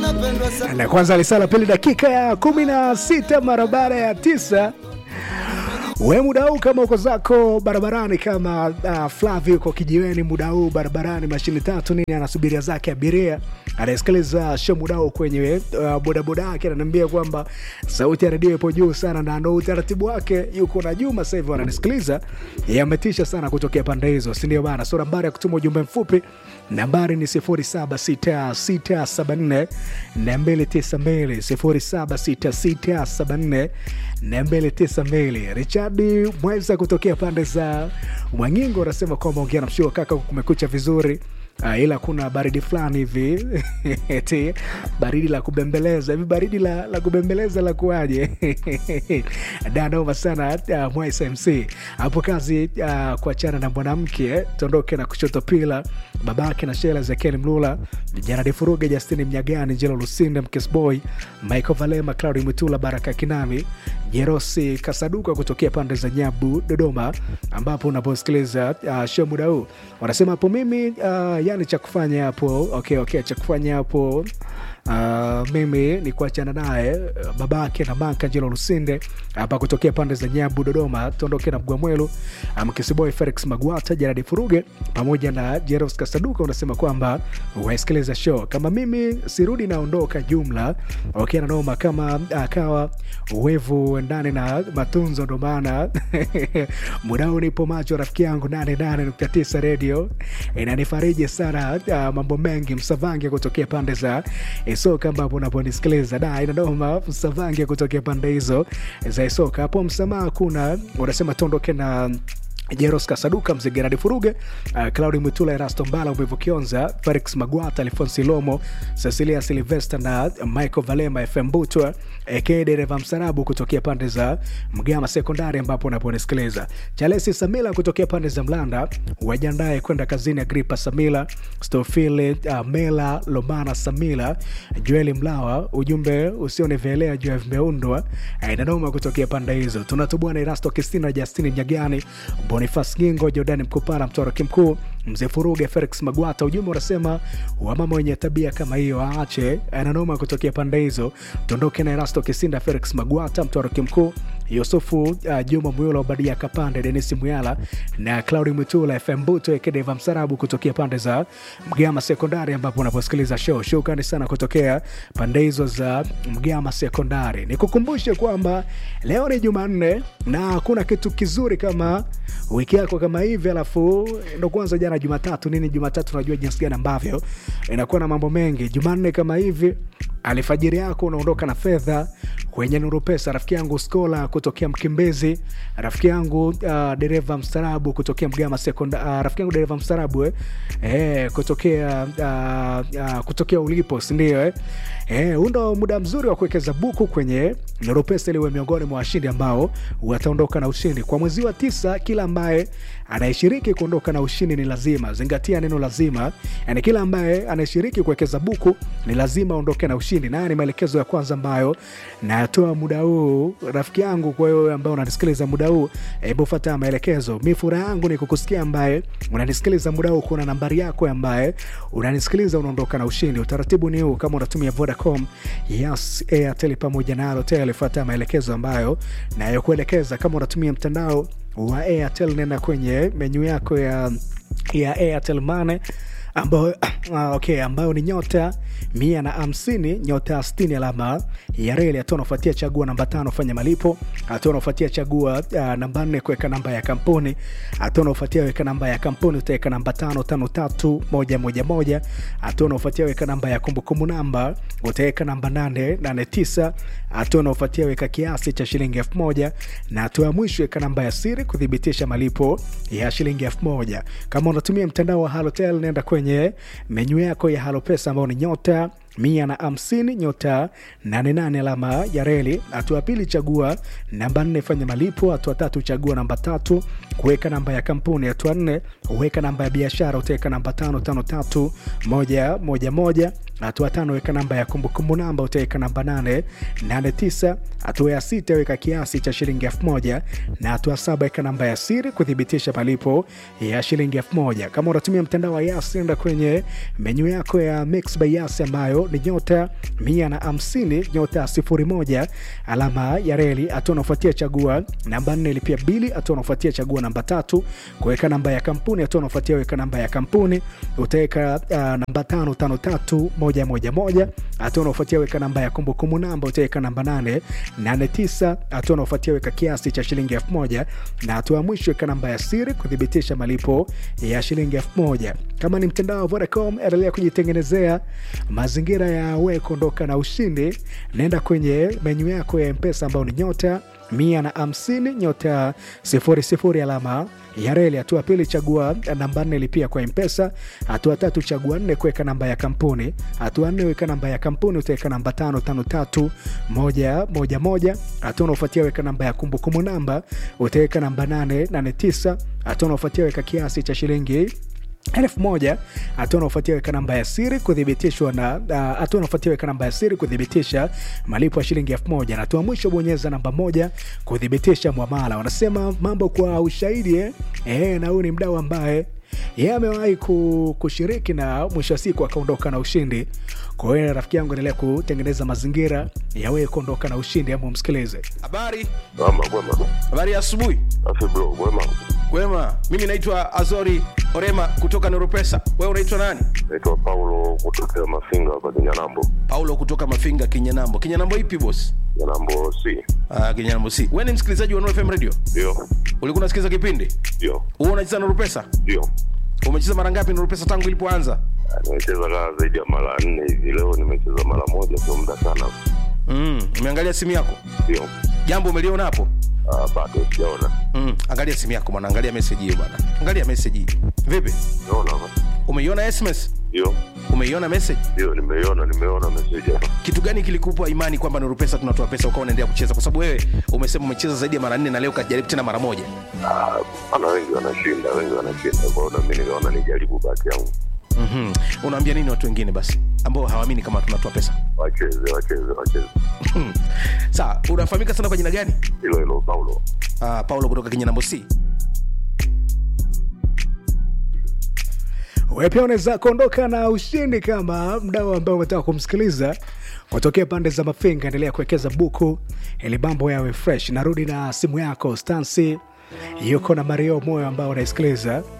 na kwanza lisala pili dakika ya kumi na sita mara baada ya tisa we muda huu kama uko zako barabarani kama uh, flavi uko kijiweni muda huu barabarani mashini tatu nini anasubiria zake abiria anasikiliza show muda huu kwenye uh, bodaboda yake ananiambia kwamba sauti ya redio ipo juu sana na ndo utaratibu wake yuko na juma sasa hivi wananisikiliza yametisha sana kutokea pande hizo sindio bana so nambari ya kutuma ujumbe mfupi nambari ni 076674 292 076674 richadi mweza kutokea pande za mwangingo anasema kwamba ongea na mshua kaka kumekucha vizuri Uh, ila kuna baridi fulani hivi eti baridi la kubembeleza hivi baridi la, la kubembeleza la kuaje danoma sana uh, mwaisa mc hapo kazi uh, kuachana na mwanamke tondoke na kushoto pila babake na shela zekeli mlula janadi furuge justini mnyagani jelo lusinde mkesboy michael valema claudi mwitula baraka kinami jerosi kasaduka kutokea pande za nyabu dodoma ambapo unaposikiliza uh, show muda huu wanasema hapo mimi uh, yani cha kufanya hapo okay, okay, cha kufanya hapo Uh, mimi ni kuachana naye uh, babake na manka njelo lusinde hapa kutokea pande za nyabu dodoma tuondoke na mgwamwelu mkisiboy felix magwata jaradi furuge pamoja na jeros kasaduka unasema kwamba wasikiliza show kama mimi sirudi naondoka jumla okay, nanoma kama akawa uwevu ndani na matunzo ndo maana mudao nipo macho rafiki yangu 88.9 redio inanifariji sana uh, mambo mengi msavange kutokea pande za isoka ambapo unaponisikiliza da inadoma msavange kutokea pande hizo za isoka hapo msamaha kuna unasema tondoke na jeros kasaduka mzee geradi furuge uh, claudi mwitula erasto mbala umevu kionza felix magwata alfonsi lomo cecilia silvester na michael valema fm butwa aka dereva msarabu kutokea pande za mgama sekondari ambapo unaponisikiliza chalesi samila kutokea pande za mlanda wajiandae kwenda kazini agripa samila stofili uh, mela lomana samila joeli mlawa ujumbe usionivelea juu ya vimeundwa inanoma kutokea pande hizo tunatubwana erasto kistina justini mnyagani bonifas gingo jordani mkupara mtoroki mkuu mzee furuge felix magwata ujumbe unasema wamama wenye tabia kama hiyo aache ananoma kutokea pande hizo tuondoke na erasto kisinda felix magwata mtoroki mkuu yusufu uh, juma muyula ubadia kapande denisi muyala na claudi mwitula fm buto ekedeva msarabu kutokea pande za mgama sekondari ambapo unaposikiliza show shukrani sana kutokea pande hizo za mgama sekondari nikukumbushe kwamba leo ni jumanne na hakuna kitu kizuri kama wiki yako kama hivi alafu ndo kwanza jana jumatatu nini jumatatu unajua jinsi gani ambavyo inakuwa na mambo mengi jumanne kama hivi alfajiri yako unaondoka na fedha kwenye nuru pesa rafiki yangu skola kutokea mkimbezi rafiki yangu uh, dereva mstarabu kutokea mgama sekondari uh, rafiki yangu dereva mstarabu eh, eh, kutokea uh, uh, kutokea ulipo sindio eh? Eh, huu ndo muda mzuri wa kuwekeza buku kwenye nuru pesa iliwe miongoni mwa washindi ambao wataondoka na ushindi kwa mwezi wa tisa kila ambaye anayeshiriki kuondoka na ushindi ni lazima zingatia neno lazima yani kila ambaye anayeshiriki kuwekeza buku ni lazima aondoke na ushindi nayo ni maelekezo ya kwanza ambayo nayatoa muda huu rafiki yangu kwa hiyo ambao unanisikiliza muda huu hebu fata maelekezo mi furaha yangu ni kukusikia ambaye unanisikiliza muda huu kuna nambari yako ambaye unanisikiliza unaondoka na ushindi utaratibu ni huu kama unatumia vodacom yes airtel pamoja na alotel fata maelekezo ambayo nayokuelekeza kama unatumia mtandao wa airtel nenda kwenye menyu yako ya ya airtel mane ambayo uh, okay, ambayo ni nyota mia na hamsini nyota stini alama ya reli hatua unafuatia chagua namba tano fanya malipo hatua unafuatia chagua uh, namba nne kuweka namba ya kampuni hatua unafuatia weka namba ya kampuni utaweka namba tano tano tatu moja moja moja hatua unafuatia weka namba ya kumbukumbu namba utaweka namba nane nane tisa hatua unaofuatia weka kiasi cha shilingi elfu moja na hatua ya mwisho weka namba ya siri kuthibitisha malipo ya shilingi elfu moja kama unatumia mtandao wa halotel nenda kwenye menyu yako ya halopesa ambao ni nyota mia na hamsini nyota 88 alama ya reli hatua ya pili chagua namba nne fanya malipo hatua tatu chagua namba tatu kuweka namba ya kampuni hatua nne uweka namba ya biashara utaweka namba tano tano tatu moja moja moja hatua tano weka namba ya kumbukumbu namba utaweka namba 889 hatua ya sita weka kiasi cha shilingi 1000 na hatua saba weka namba ya siri kuthibitisha malipo ya shilingi 1000 kama unatumia mtandao wa yas enda kwenye menyu yako ya mix by yas ambayo ni nyota 150 nyota 01 alama ya reli hatua unaofuatia chagua namba 4 lipia bili hatua unaofuatia chagua namba tatu kuweka namba ya kampuni hatua unaofuatia weka namba ya kampuni utaweka uh, namba tano tano tatu moja moja moja hatua unaofuatia weka namba ya kumbukumbu namba utaweka namba 8 nane tisa hatua unaofuatia weka kiasi cha shilingi elfu moja na hatua ya mwisho weka namba ya siri kuthibitisha malipo ya shilingi elfu moja kama ni mtandao wa Vodacom endelea kujitengenezea mazingira ya we kuondoka na ushindi naenda kwenye menyu yako ya mpesa ambayo ni nyota mia na hamsini nyota sifuri sifuri alama ya reli. Hatua pili chagua namba nne lipia kwa mpesa. Hatua tatu chagua nne kuweka namba ya kampuni. Hatua nne weka namba ya kampuni, utaweka namba tano tano tatu moja moja moja. Hatua unaofuatia weka namba ya kumbukumbu namba, utaweka namba nane nane tisa. Hatua unaofuatia weka kiasi cha shilingi elfu moja hatua unaofuatia weka namba ya siri kuthibitishwa na hatua uh, unaofuatia weka namba ya siri kuthibitisha malipo ya shilingi elfu moja na hatua mwisho bonyeza namba moja kuthibitisha mwamala wanasema mambo kwa ushahidi eh? Eh, na huyu ni mdau ambaye yeye amewahi kushiriki na mwisho wa siku akaondoka na ushindi kwa hiyo rafiki yangu endelea kutengeneza mazingira ya wewe kuondoka na ushindi ama umsikilize habari Ama kwema. habari ya asubuhi Afi bro, kwema. kwema mimi naitwa azori orema kutoka noropesa wewe unaitwa nani Naitwa Paulo kutokea Mafinga hapa Kinyanambo. paulo kutoka mafinga kinyanambo kinyanambo ipi bos Kinyanambo C. uh, kinyanambo si wewe ni msikilizaji wa Nuru fm radio Ndio. ulikuwa unasikiliza kipindi Ndio. huwa unacheza noropesa Ndio. umecheza mara ngapi noropesa tangu ilipoanza Ah, Nimecheza kaa zaidi ya mara nne hivi. Leo nimecheza mara moja, sio muda sana. mm, umeangalia simu yako Ndio. jambo umeliona hapo Ah, bado sijaona. mm, angalia simu yako bwana angalia message hiyo bwana angalia message hii vipi Naona hapa. umeiona sms Ndio. umeiona message Ndio, nimeiona, nimeona message hapa. kitu gani kilikupa imani kwamba Nuru Pesa tunatoa pesa ukawa unaendelea kucheza? Kwa sababu wewe umesema umecheza zaidi ya mara nne na leo ukajaribu tena mara moja. Ah, ana wengi wanashinda, wengi wanashinda. Kwa hiyo na mimi nikaona nijaribu bahati yangu. mm Unaambia nini watu wengine basi ambao hawaamini kama tunatoa pesa? Wacheze, wacheze, wacheze. Sawa, unafahamika sana kwa jina gani? Hilo hilo Paulo. Uh, Paulo kutoka Kinyanambo C. wewe pia unaweza kuondoka na ushindi kama mdau ambao umetaka kumsikiliza kutokea pande za mafinga endelea kuwekeza buku ili mambo yawe fresh narudi na simu yako stansi yuko na mario moyo ambao unaisikiliza